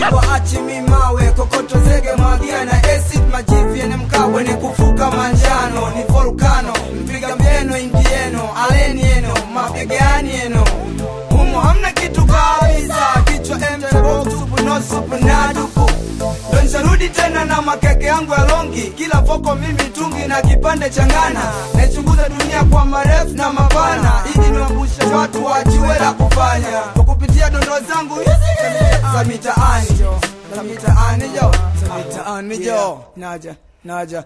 siwaachi mimawe kokoto zege mwagia na acid majivi yenye mkawe ni kufuka manjano ni volkano mpiga mjeno indieno aleni eno mapigani eno humu hamna kitu kabisa kichwa mtebotupu no supu na dupu ndo nisharudi tena na makeke yangu ya longi kila foko mimi tungi na kipande cha ngana naichunguza dunia kwa marefu na mapana ili niwabushe watu wajiwe la kufanya kwa kupitia dondo zangu hizi za mitaani jo za mitaani jo za mitaani jo naja naja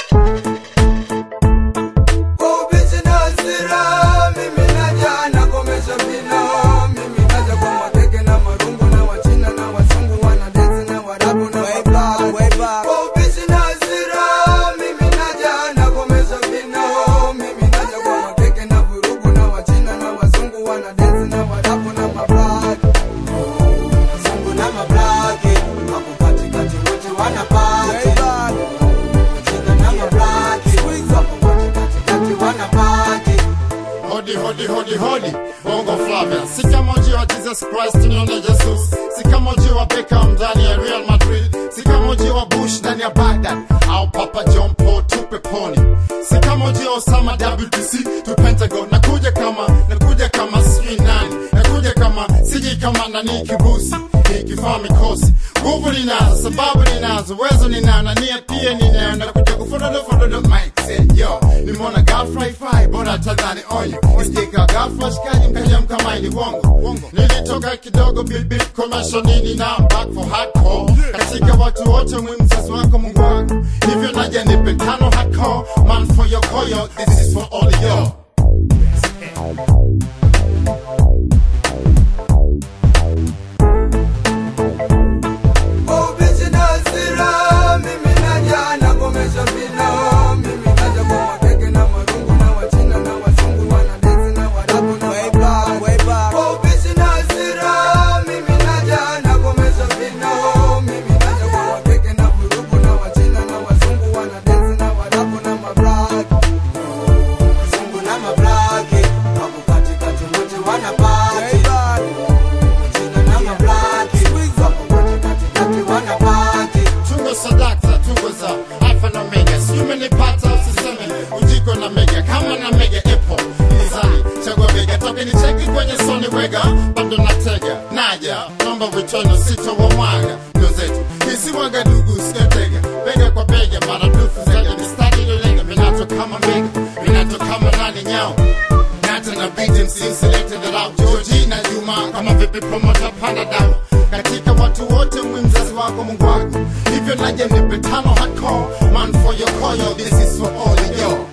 kwa ubishi na hasira mimi naja nakomesha vino mimi naja kwa makeke na marungu na wachina na wazungu wanadezi na warabu na wablack kwa ubishi na hasira mimi naja nakomesha vino mimi naja kwa makeke na vurugu na wachina na wazungu wanadezi na warabu na mablack wazungu na mablaki wako katikati wote wanapati wachina na mablaki wako katikati wanapati Hodi, hodi, hodi, hodi, bongo Flavia. Si kama ujio wa Jesus Christ, tunaona Jesus. Si kama ujio wa Beckham ndani ya Real Madrid. Si kama ujio wa Bush ndani ya Baghdad. Au Papa John Paul tupe poni. Si kama ujio wa Osama WTC tu Pentagon. Nakuja kama, nakuja kama sijui nani. Nakuja kama, siji kama nani kirusi. Nikifaa mikosi. Nguvu ninazo, sababu ninazo, uwezo ninao, na nia pia ninayo. Nakuja kufododo fododo mic set, yo. Nimeona girl fry fry, bora tadhani onyo. Nistika ghafla shikaji mkaja mkamaini wongo. Nilitoka kidogo bil bil commercial nini na I'm back for hardcore. Katika watu wote mwi mzazi wako Mungu wako. Hivyo naja nipe tano hardcore. Man for your koyo, this is for all of y'all. Ubishi na hasira, mimi naja nakomesha vino. Mimi naja kwa makeke na marungu na wachina na wazungu wanadezi na warabu na mablack. Kwa ubishi na hasira, mimi naja nakomesha vino. Mimi naja kwa makeke na vurugu na wachina na wazungu wanadezi na warabu na mablack. Wazungu na mablaki, wako katikati wote wanapati. Wachina na mablaki, wako katikati wanapati. Tungo sadakta, tungo za alfa na omega. Sijui umenipata usiseme ujiko na mega kama na mega apple. Nizani chagua bega toke ni cheki kwenye soni wega bado natega naja naomba vichono sito wa mwaga ndio zetu hisi waga dugu sikatega bega kwa bega maradufu zaidi mistari iliyolenga minato kama mbega minato kama nani nyao Nata na beat MC selected it out Georgie na Juma kama vipi promoter panda down katika watu wote mwi mzazi wako Mungu wako hivyo naje nipe tano hardcore man for your koyo this is for all of y'all